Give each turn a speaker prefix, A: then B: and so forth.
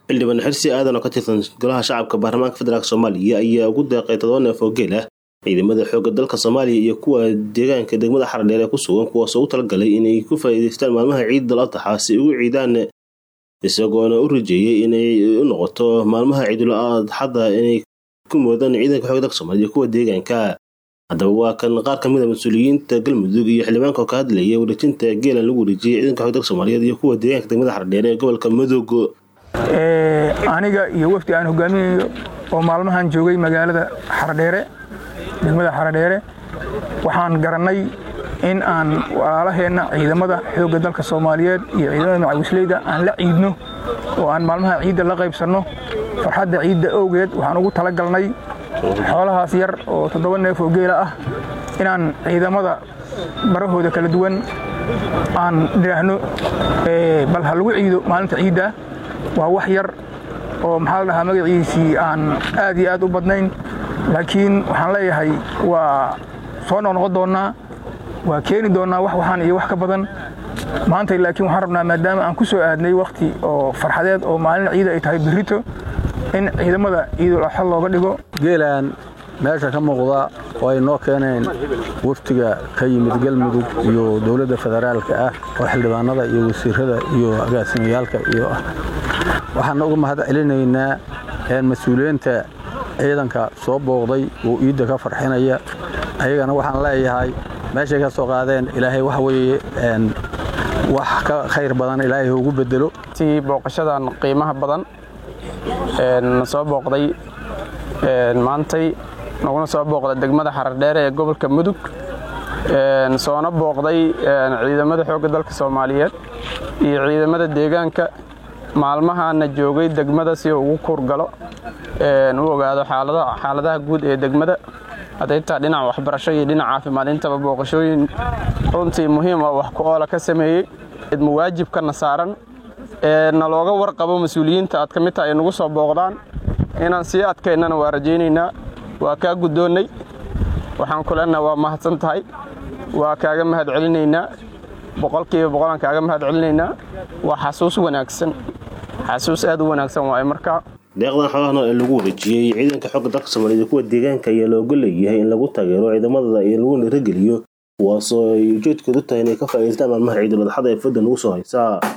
A: xildhibaan xirsi aadan oo ka tirsan golaha shacabka baarlamaanka federaalk soomaaliya ayaa ugu deeqay todoba neef oo geel ah ciidamada xoogga dalka soomaaliya iyo kuwa deegaanka degmada xardheer ee ku sugan kuwaasoo u talagalay inay ku faa'iidaystaan maalmaha ciid dal adtaxa si ugu ciidaan isagoona u rajeeyey inay u noqoto maalmaha ciidul adxada inay ku moodaan ciidanka xoogga dalka soomaaliya iyo kuwa deegaanka haddaba waa kan qaar ka mid a mas-uuliyiinta galmudug iyo xildhibaanka oo ka hadlaya wareejinta geelan lagu wareejiyey ciidanka xoogga dalka soomaaliyeed iyo kuwa deegaanka degmada xardheer ee gobolka mudug
B: aniga iyo wafdi aan hogaaminayo oo maalmahan joogay magaalada xardheere degmada xardheere waxaan garannay in aan walaalaheenna ciidamada xoogga dalka soomaaliyeed iyo ciidamada macawisleyda aan la ciidno oo aan maalmaha ciidda la qaybsanno farxadda ciidda owgeed waxaan ugu tala galnay xoolahaas yar oo toddoba neef oo geela ah inaan ciidamada barahooda kala duwan aan nidhaahno bal ha lagu ciido maalinta ciidda waa wax yar oo maxaa la dhahaa magaciisii aan aad iyo aad u badnayn laakiin waxaan leeyahay waa soo noqnoqon doonnaa waa keeni doonnaa wax waxaan iyo wax ka badan maanta laakiin waxaan rabnaa maadaama aan ku soo aadnay wakhti oo farxadeed oo maalin ciida ay tahay berrito in ciidamada ciidul adxa looga dhigo
C: geelaan meesha ka muuqda oo ay noo keeneen waftiga ka yimid galmudug iyo dowladda federaalka ah oo xildhibaanada iyo wasiirada iyo agaasimiyaalka iyo ah waxaan uga mahad celinaynaa mas-uuliyiinta ciidanka soo booqday oo iidda ka farxinaya ayagana waxaan leeyahay meeshay ka soo qaadeen ilaahay waxa weeye wax ka khayr badan ilaahay ugu bedelo
D: si booqashadan qiimaha badan na soo booqday maantay naguna soo booqday degmada xaradheere ee gobolka mudug soona booqday ciidamada xoogga dalka soomaaliyeed iyo ciidamada deegaanka maalmahaana joogay degmada si uu ugu kuurgalo u ogaado xaaladaha guud ee degmada hadaytaa dhinaca waxbarasho iyo dhinaca caafimaad intaba booqashooyin runtii muhiim oo wax ku oola ka sameeyey muwaajibkana saaran na looga warqabo mas-uuliyiinta aad ka mid taha ay nagu soo booqdaan inaan sii adkaynana waa rajaynaynaa waa kaa guddoonnay waxaan ku leenaha waa mahadsan tahay waa kaaga mahad celinaynaa boqolkiiba boqolaan kaaga mahad celinaynaa waa xasuus wanaagsan xasuus aad u wanaagsan waaye markaa
A: deeqdan xoolahan ee lagu wareejiyey ciidanka xoogga dalka soomaaliyeed iyo kuwa deegaanka ayaa looga leeyahay in lagu taageero ciidamada iyo lagu nirageliyo kuwaasoo ay ujeedkoodu tahay inay ka faa'iidaystaan maalmaha ciidul adxada ee fadda nagu soo haysaa